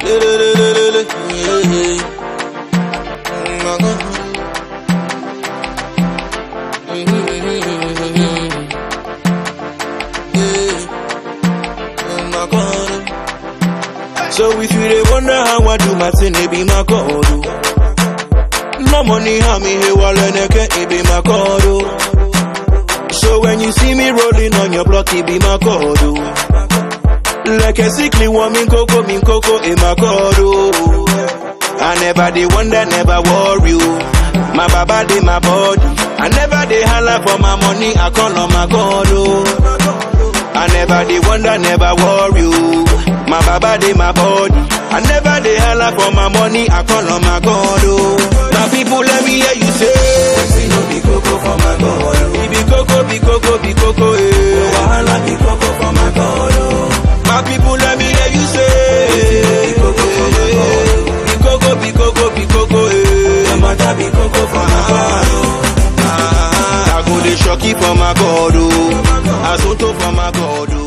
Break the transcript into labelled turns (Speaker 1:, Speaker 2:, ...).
Speaker 1: Le-le-le-le-le-le. Yeah, yeah. My God. Yeah. My God. So if you dey wonder how I do my thing, it be my God. oh. No money, how me here, wale neke, it be my God. oh. So when you see me rolling on your block, it be my God. oh. Like a sickly woman, coco, min coco, in my God. oh. I never dey wonder, never worry. oh. My baba dey my body. I never dey holla for my money, I call on my God. Oh. I never dey wonder, never worry. oh. My baba dey my body. I never dey holla for my money, I call on my God. Oh. My people, let me hear you say.
Speaker 2: We no be coco for my God. oh.
Speaker 1: Be coco, be coco, be coco, eh.
Speaker 2: Wahala be coco for my God. oh.
Speaker 1: My people, let me hear you say.
Speaker 2: Be coco for my God. oh.
Speaker 1: Be coco, be coco, be coco, eh.
Speaker 2: Your mother be coco for my God. oh.
Speaker 1: Ah, I go dey shocky for my God, oh. Asoto for my God, oh.